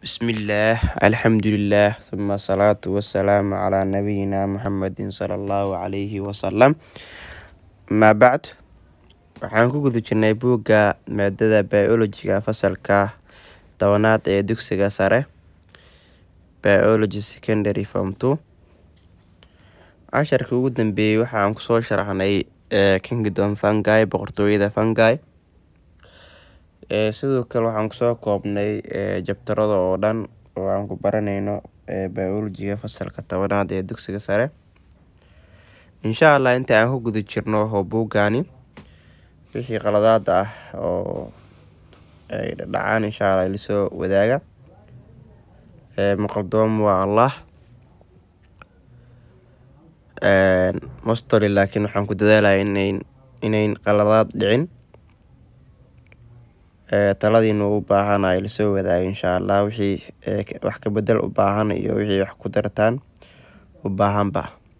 Bismillah, alxamdulilah, uma asalaatu wasalaamu calaa nabiyina muxamedin sala allahu calayhi wasalam amaa bacd waxaan ku guda jirnay buugga maadada biologiga fasalka tobanaad ee dugsiga sare biology secondary form two casharkii ugu dambeeyey waxaan kusoo sharaxnay kingdom fungi boqortooyada fungi sidoo kale waxaan kusoo koobnay jabtarada oo dhan oo aan ku baraneyno biologiga fasalka tobanaad ee dugsiga sare insha allah inta aan ku guda jirno oo buuggaani wixii qaladaad ah oo ay dhacaan insha allah ilasoo wadaaga maqaldoom waa allah mostoli laakiin waxaan ku dadaalaya inayn inayn qaladaad dhicin taladiina u baahan ay lasoo wadaaga insha allah wixii wax ka bedel u baahan iyo wixii wax ku dartaan u baahanba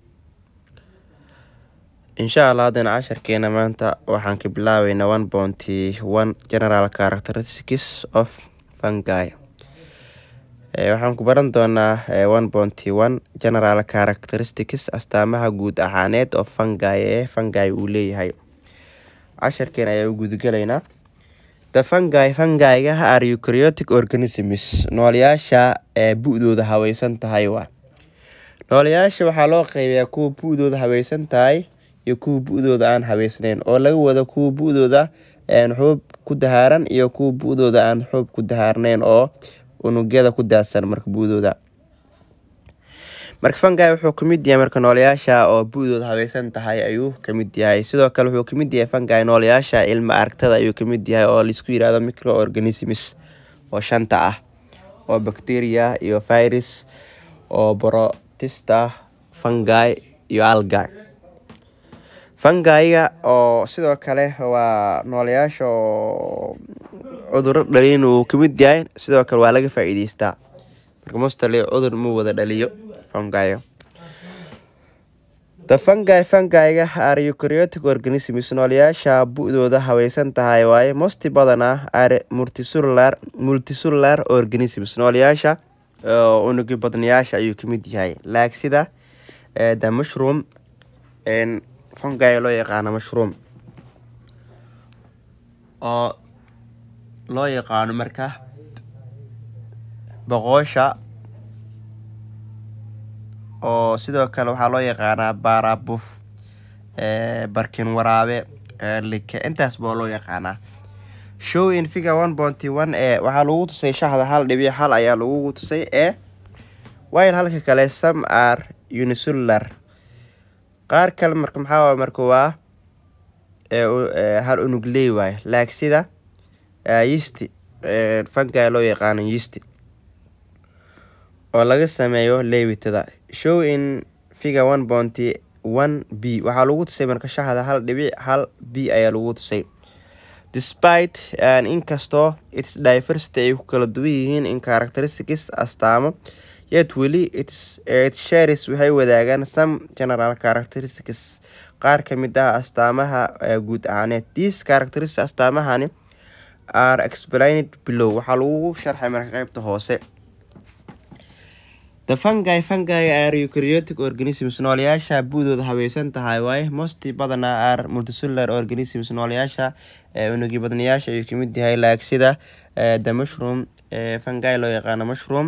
insha allah haddana casharkeena maanta waxaan ka bilaabeynaa one bounty one general characteristics of fungi waxaan ku baran doonaa one bounty one general characteristics astaamaha guud ahaaneed oo fungi ee fungi uu leeyahay casharkeen ayaa u gudagelaynaa the fungi fungiga are eukaryotic organisms noolayaasha ee bu-dooda haweysan tahay waa noolayaasha waxaa loo qeybiyaa kuwa bu-dooda haweysan tahay iyo kuwa bu-dooda aan habeysneyn oo laga wado kuwa bu-dooda xuub ku dahaaran iyo kuwa bu-dooda aan xuub ku dahaarneyn oo unugyada ku daadsan marka bu-dooda marka fungi wuxuu kamid yahay marka noolayaasha oo bu-dooda haweysan tahay ayuu kamid yahay sidoo kale wuxuu kamid yahay fungi noolayaasha ilma aragtada ayuu kamid yahay oo laisku yirahdo microorganisms oo shanta ah oo bacteria iyo virus oo borotista fungi iyo alga fungiga oo sidoo kale waa noolayaasha oo cuduro dhaliin uu kamid yahay sidoo kale waa laga faa-iideystaa marka mostali cudur ma wada dhaliyo fungiga the fungi fungiga are eukaryotic organisms noolayaasha bu-dooda haweysan tahay waaye mosti badana are multicellular multicellular organisms noolayaasha unugi badnayaasha ayuu kamid yahay laag sida the mushroom fungi loo yaqaano mushroom oo loo yaqaano marka boqosha oo sidoo kale waxaa loo yaqaanaa baarabuf barkin waraabe like intaas baa loo yaqaanaa show in figure one bounty one ee waxaa lagu tusay shahda hal dhibic hal ayaa lagu tusay ee while halka kale some are unicellular qaar kale marka maxaa marka waa hal unugley waaye laag sida yisti fungi loo yaqaano yisti oo laga sameeyo leewitada show in figure one bounty one b waxaa lagu tusay marka shahda hal dhibic hal b ayaa lagu tusay despite inkastoo its diversity ay ku kala duwan yihiin in characteristics astaamo yet weli its shares waxay wadaagaan some general characteristics qaar kamid ah astaamaha guud ahaaneed these characteristics astaamahani are explained below waxaa lagu sharxay marka qeybta hoose the fungi fungi are eukaryotic organisms noolayaasha bu-dooda haweysan tahay waaye mosti badana are multicellular organisms noolayaasha unugi badnayaasha ayuu kamid yahay laag sida the mushroom fungi loo yaqaano mushroom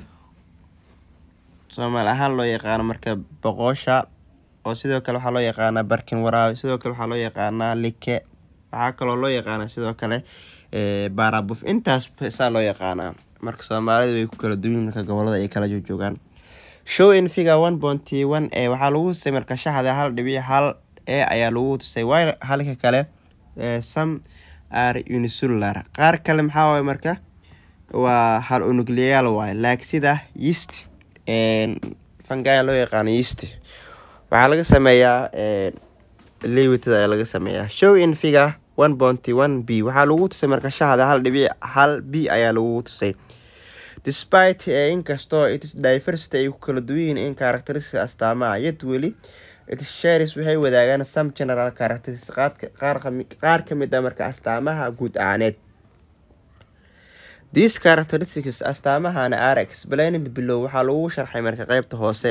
soomaali ahaan loo yaqaano marka boqosha oo sidoo kale waxaa loo yaqaanaa barkin waraabe sidoo kale waxaa loo yaqaanaa like waxaa kaloo loo yaqaana sidoo kale baarabuf intaas saa loo yaqaanaa marka soomaalida way ku kala duwan marka gobolada ay kala joogaan show in figure one bounty one ee waxaa lagu tusay marka shaxda hal dhibic hal ee ayaa lagu tusay while halka kale some are unicellular qaar kale maxaa waaye marka waa hal unugleyaal waaye laag sida yeast fungi loo yaqaano yeast waxaa laga sameeyaa lewitada ayaa laga sameeyaa show in figure one bounty one b waxaa lagu tusay marka shahda hal dhibic hal b ayaa lagu tusay despite inkastoo its diversity ay ku kala duwan yihiin in characteristic astaamaha yet weli its shares waxay wadaagaan some general characteristics qaar kamid ah marka astaamaha guud ahaaneed these characteristics astaamahana are explained below waxaa lagu sharxay marka qeybta hoose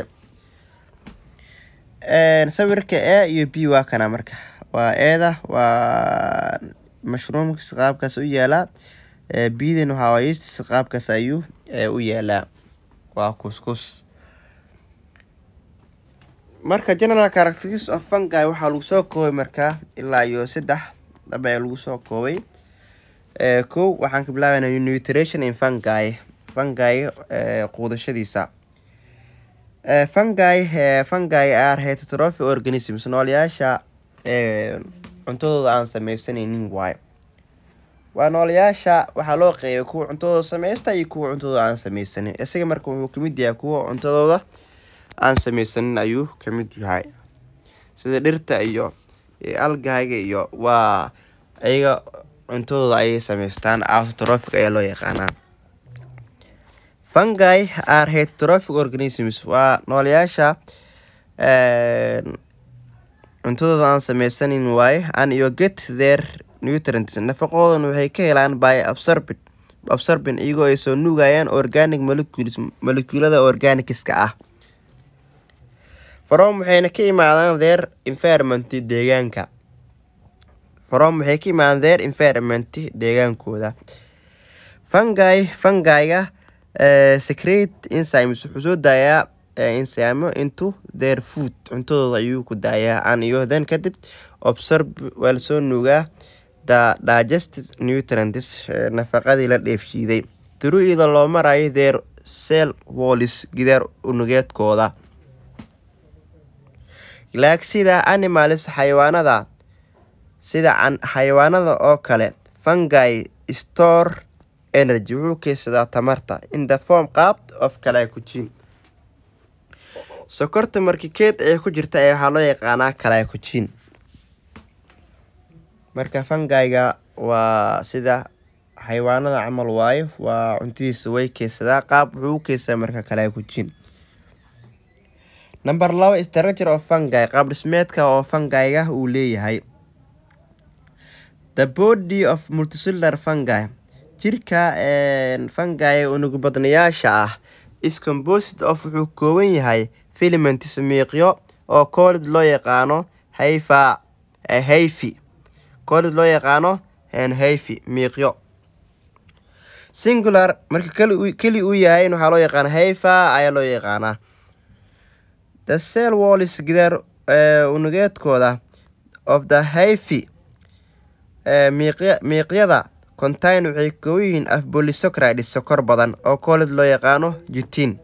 sawirka a iyo b waa kana marka waa eeda waa mashruumkas qaabkaas u yaalaa bdan waxaa yeestis qaabkaas ayuu u yaalaa waa kuskus marka general characteristics of fungi waxaa lagu soo koobay markaa ilaa iyo saddex dhaba ee lagu soo koobay kow waxaan ka bilaabayna nutrition in fungi fungi quudashadiisa fungi fungi are heterotrophic organisms noolayaasha cuntadooda aan sameysanaynin waayo waa noolayaasha waxaa loo qeybay kuwa cuntadooda sameysta iyo kuwa cuntadooda aan sameysanin isaga marka wuxuu kamid yahay kuwa cuntadooda aan sameysanin ayuu kamid yahay sida dhirta iyo algayga iyo waa ayaga cuntadooda ayay sameystaan autotrophic ayaa loo yaqaanaa fungi are heterotrophic organisms waa noolayaasha cuntadooda aan sameysanin waaye an iyo get their nutrients nafaqoodan waxay ka helaan by absorbin absorbin iyagoo ay soo nuugayaan organic molecules moleculada organicska ah from waxayna ka imaadaan their environment deegaanka from waxay ka imaadaan their environment deegaankooda fungi fungiga secrete enzymes wuxuu soo daayaa insaamo into their food cuntadooda ayuu ku daayaa an iyo then kadib obserb waa lasoo nuugaa the digested nutrients nafaqadii la dheefshiiday turu iyadoo loo marayo their cell wallis gidaar unugeedkooda laag sida animals xayawaanada sida xayawaanada oo kale fungi store energy wuxuu keysadaa tamarta in the form qaab of calacujin sokorta markikeed ee ku jirta ee waxaa loo yaqaanaa calacujin marka fungiga waa sida xayawaanada camal waayo waa cuntadiisa way keysadaa qaab wuxuu u keysadaa marka calacujin number laba structure of fungi qaab dhismeedka oo fungiga uu leeyahay the body of multicellular fungi jirka fungi unugu badnayaasha ah is composed of wuxuu kooban yahay filaments miiqyo oo koolid loo yaqaano hayfa hayfi koolid loo yaqaano hayfi miiqyo singular marka keli uu yahay waxaa loo yaqaana hayfa ayaa loo yaqaanaa the cell wallis gidaar unugeedkooda of the hayfi miiqyada contain waxay kooban yihiin af bolisocridis sokor badan oo koolid loo yaqaano jitin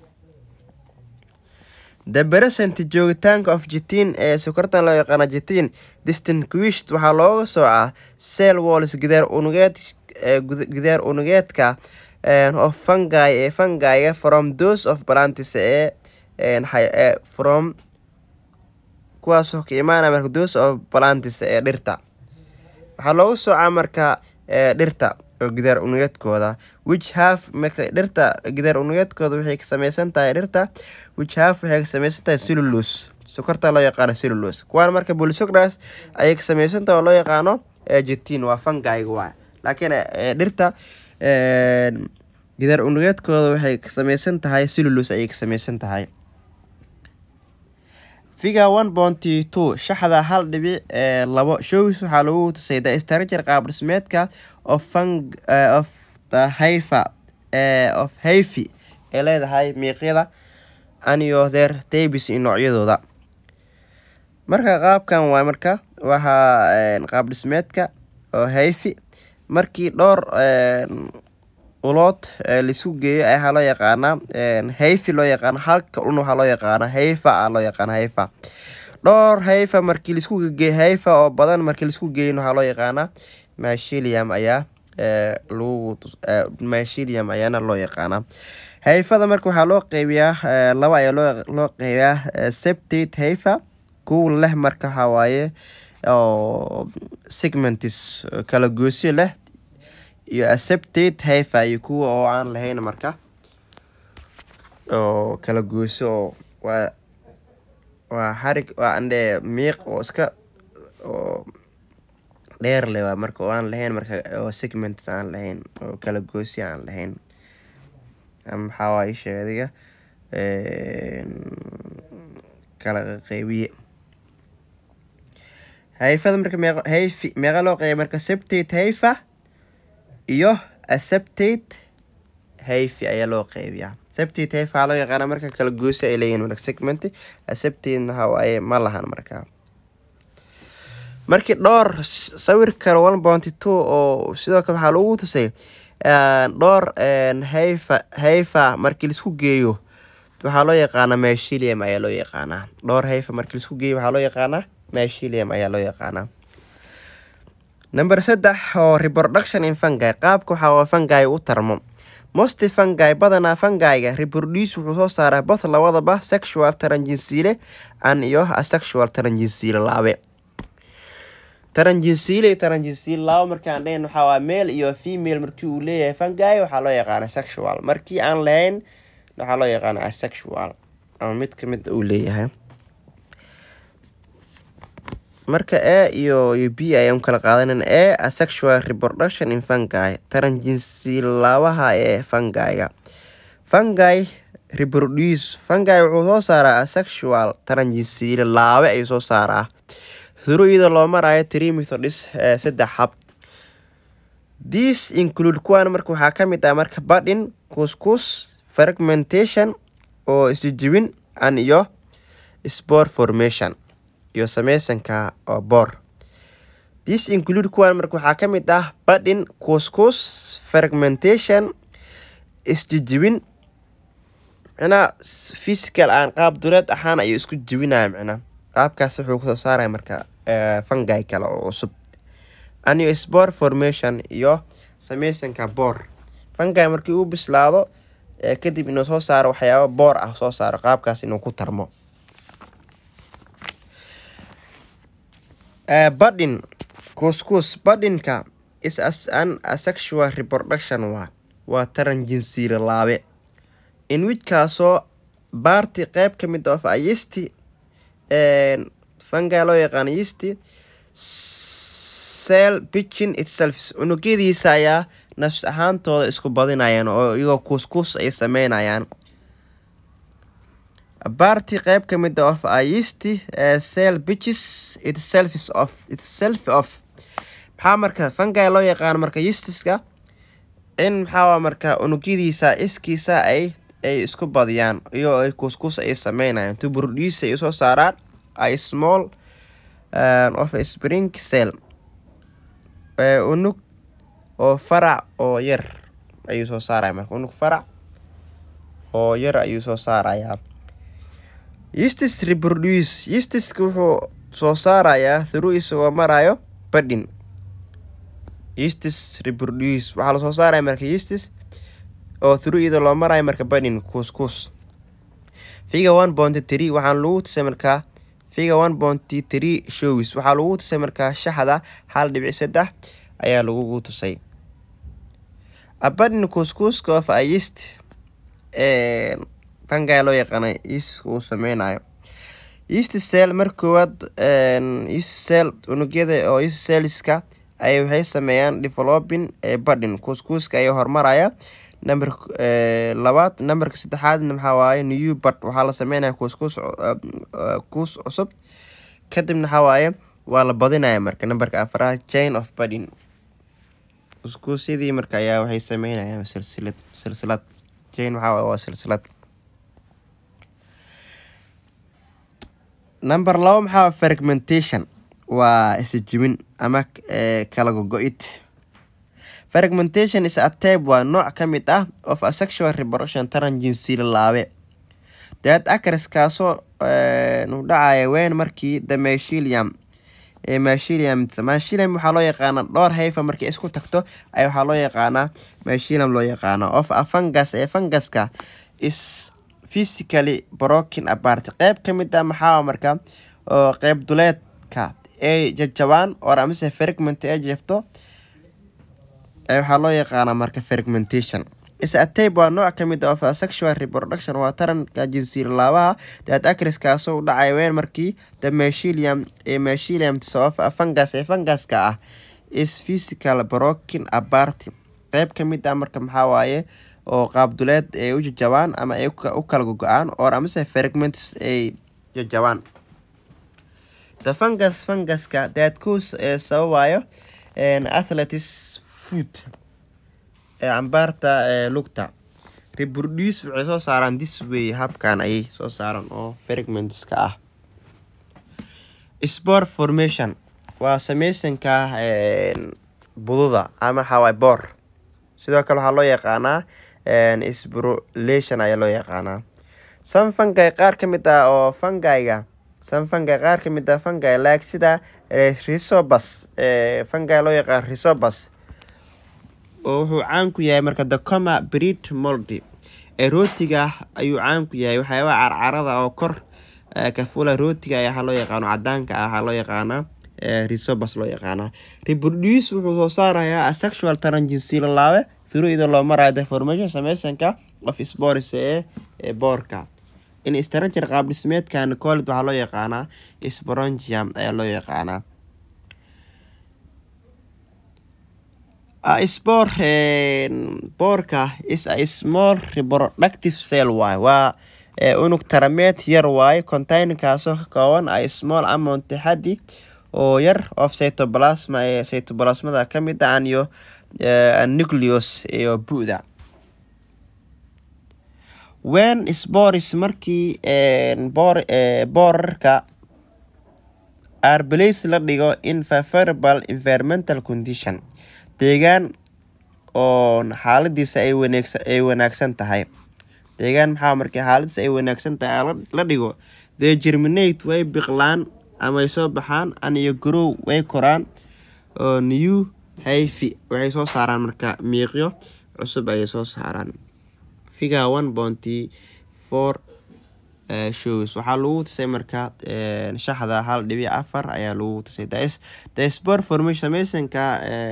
the present joogitaanka of jitin ee sokortan loo yaqaano jitin distinguished waxaa looga soocaa cell wallis gidaar unugeed gidaar unugeedka of fungi ee fungiga from those of plantis ee from kuwaasoo ka imaanaya marka those of plantis ee dhirta waxaa looga soocaa marka dhirta oo gidaar unugeedkooda which have marka dhirta gidaar unugeedkooda waxay ka sameysan tahay dhirta which have waxay ka sameysan tahay cellulose sokorta loo yaqaano cellulose kuwaan marka polisocras ayay ka sameysan tahay oo loo yaqaano jitin waa fungiga waa laakiin dhirta gidaar unugeedkooda waxay ka sameysan tahay cellulose ayay ka sameysan tahay figa one bonty two shaxda hal dhibic labo shows waxaa lagu tusay the structure qaab dhismeedka of fung of the hayfa of hayfi ee leedahay miiqyada aniyo their tabis iyo noocyadooda marka qaabkan waa marka waxaa qaab dhismeedka oo hayfi markii dhowr ulood laisku geeyo waxaa loo yaqaanaa hayfi loo yaqaana halka un waxaa loo yaqaana hayfa a loo yaqaana hayfa dhowr hayfa markii laisku geeyo hayfa oo badan markii laisku geeyin waxaa loo yaqaanaa mashilium ayaa lagu mashilium ayaana loo yaqaanaa hayfada marka waxaa loo qeybiyaa laba ayaa loo qeybiyaa septate hayfa kuwa leh marka waxaa waaye oo segmentis kala goosyo leh iyo acceptate hayfa iyo kuwa oo aan lahayn marka oo kala gooso oo waa waa xarig waa andhe miiq oo iska oo dheer le waa marka oo aan lahayn marka oo segments aan lahayn oo kala goosi aan lahayn ama maxaa waaye sheeg adiga kala qeybiye hayfada marka meeq hayfi meeqa loo qeybiya marka septate hayfa iyo aseptate hayfi ayaa loo qeybiyaa septate hayfa waxaa loo yaqaana marka kala goosi ay leeyihin marka segment aseptate waxa waaye ma lahan markaa markii dhowr sawirka one bounty two oo sidoo kale waxaa lagu tusay dhowr hayfa hayfa markii laisku geeyo waxaa loo yaqaanaa mashilium ayaa loo yaqaanaa dhowr hayfa markii laisku geeyo waxaa loo yaqaanaa mashilium ayaa loo yaqaanaa number saddex oo reproduction in fungi qaabka waxaa fungi u tarmo most fungi badanaa fungiga reproduce wuxuu soo saaraa both labadaba sexual taranjinsiile an iyo asexual taranjinsiile laabe taranjinsiile taranjinsiile laba markaan dhayn waxaa waa male iyo female markii uu leeyahay fungi waxaa loo yaqaana sexual markii aan lahayn waxaa loo yaqaana asexual ama mid kamid uu leeyahay marka a iyo iyo b ayaan kala qaadanan a asexual reproduction in fungi taranjinsiilaabaha ee fungiga fungi reproduce fungi wuxuu soo saaraa asexual taranjinsiile laabe ayuu soo saaraa through iyadoo loo marayo three methodis saddex hab this include kuwan marka waxaa kamid ah marka badin kuskus fragmentation oo isjijibin an iyo spore formation iyo sameysanka oo boor this include kuwan marka waxaa kamid ah badin kuskus fragmentation isjijibin micnaa physical aan qaab duleed ahaan ayuu isku jibinaya micnaa qaabkaas wuxuu kusoo saaraya marka fungi kale oo cusub aniyo spore formation iyo sameysanka boor fungi markii uu bislaado kadib inuu soo saaro waxyaaba boor ah soo saaro qaabkaas inuu ku tarmo badin kuskus badinka is an asexual reproduction waa waa taran jinsiile laabe in wijkaasoo baarti qeyb ka mid of ayisti fungi loo yaqaano yisti cell pitchin itself unugyadiisa ayaa nafs ahaantooda isku badinayaan oo iyagoo kuskus ay sameynayaan baarti qeyb ka mid of ayisti cell pitches itself of itself of maxaa marka fungi loo yaqaano marka yistiska in maxaa marka unugyadiisa iskiisa ay ay isku badiyaan iyo ay kuskus ay sameynayaan to produce ay soo saaraan a small of a spring cell unug oo farac oo yar ayuu soo saaraya marka unug farac oo yar ayuu soo saarayaa yistis reproduce yistiska wuxuu soo saarayaa through isagoo marayo badin yistis reproduce waxaa lasoo saaraya marka yistis oo through iyadoo loo marayo marka badin kuskus figa one bonty tree waxaan lagu tusay markaa figa one bonty tree shows waxaa lagu tusay markaa shaxda hal dhibic saddex ayaa lagugu tusay abadin kuskuska of ayist fungi loo yaqaana yistiska uu sameynayo yeast cell mar koowaad yeast cell unugyada oo yeast celliska ay waxay sameeyaan developing badin kuskuska ayaa horumaraya number labaad numberka saddexaadna maxaa waaye new bad waxaa la sameynaya kuskus kus cusub kadibna waxaa waaye waa la badinaya marka numberka afaraad chain of badin kuskuusyadii marka ayaa waxay sameynayaan silsilad silsilad chain waxaa waaye waa silsilad number laba maxaa fragmentation waa isjibin ama kala gogo-id fragmentation is a type waa nooc ka mid ah of a sexual reproduction taran jinsiile laabe daad acres kaasoo u dhacaya weyn markii the mashilium mashilium mashilium waxaa loo yaqaanaa dhowr hayfa markii isku tagto ay waxaa loo yaqaanaa mashilium loo yaqaano of a fungus ee funguska is physically broken apart qeyb ka mid ah maxaa marka oo qeyb duleedka ay jajabaan or amise fragment ay jabto waxaa loo yaqaanaa marka fragmentation is a tape waa nooc ka mid of sexual reproduction waa taranka jinsiil laabaha daad acris kaasoo u dhacay weyn markii the mashilium ee mashilium of fungus ee funguska ah is physical broken apart qeyb ka mid ah marka maxaa waaye oo qaabduleed ay u jajabaan ama ay u kala gogo-aan or amase fragments ay jajabaan the fungus funguska daadkuus ee sababaayo athletis food ee cambaarta ee lugta reproduce waxay soo saaraan this way habkan ayay soo saaran oo fragmentska ah spore formation waa sameysanka bududa ama xawaay boor sidoo kale waxaa loo yaqaanaa sporulation ayaa loo yaqaanaa san fungi qaar ka mid ah oo fungiga san fungi qaar ka mid ah fungi like sida rhisobus fungi loo yaqaan rhisobus oo wuxuu caan ku yahay marka dacoma breed moldy ee rootiga ayuu caan ku yahay waxyaabaa carcarada oo kor kafula rootiga ayaa waxaa loo yaqaano cadaanka ah waxaa loo yaqaanaa rhisobus loo yaqaanaa reproduce wuxuu soo saarayaa asexual taranjinsi lalaabe through iyadoo loo marayo deformation sameysanka of spores ee boorka in structure qaab dhismeedkan collid waxaa loo yaqaanaa sporongium ayaa loo yaqaanaa spor boorka is a small reproductive cell waay waa unug tarameed yar waaye containinkaasoo ka kooban a small amount xaddi oo yar of cytoplasma ee cytoplasmada ka mid ah iyo nucleus iyo bu-da wen spores markii boorarka arbalace la dhigo in favorable environmental condition deegaan oo xaaladiisa ay wanaagsan tahay deegaan maxaa markii xaaladiisa ay wanaagsan tahay la dhigo dee germinate way biqlaan ama ay soo baxaan aniyo garow way koraan oo new hayfi waxay soo saaraan marka miiqyo cusub ayay soo saaraan figa one bonty four shows waxaa lagu tusay marka shaxda hal dhibic afar ayaa lagu tusay the sport formation sameysanka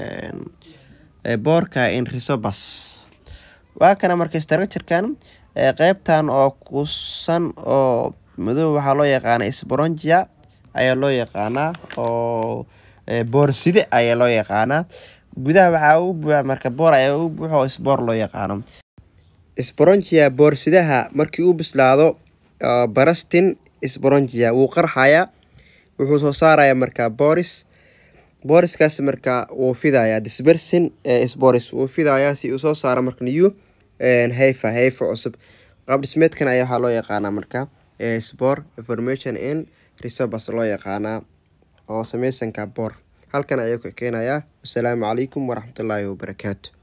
boorka in rhisobus waa kana marka structurekan qeybtan oo kusan oo madow waxaa loo yaqaana sporongia ayaa loo yaqaanaa oo boorside ayaa loo yaqaanaa gudaha waxaa ugu buuxa marka boor ayaa ugu buuxa oo sboor loo yaqaano sporongia boorsidaha markii uu bislaado barastin sporongia wuu qarxayaa wuxuu soo saaraya marka boris boriskaas marka wuu fidaya dispersin sporis wuu fidayaa si uu soo saaro marka new hayfa hayfa cusub qaab dhismeedkan ayaa waxaa loo yaqaanaa marka spor information in rhisobus loo yaqaanaa oo sameysanka boor halkan ayuu ka keenayaa wasalaamu calaykum waraxmatullaahi wabarakaatu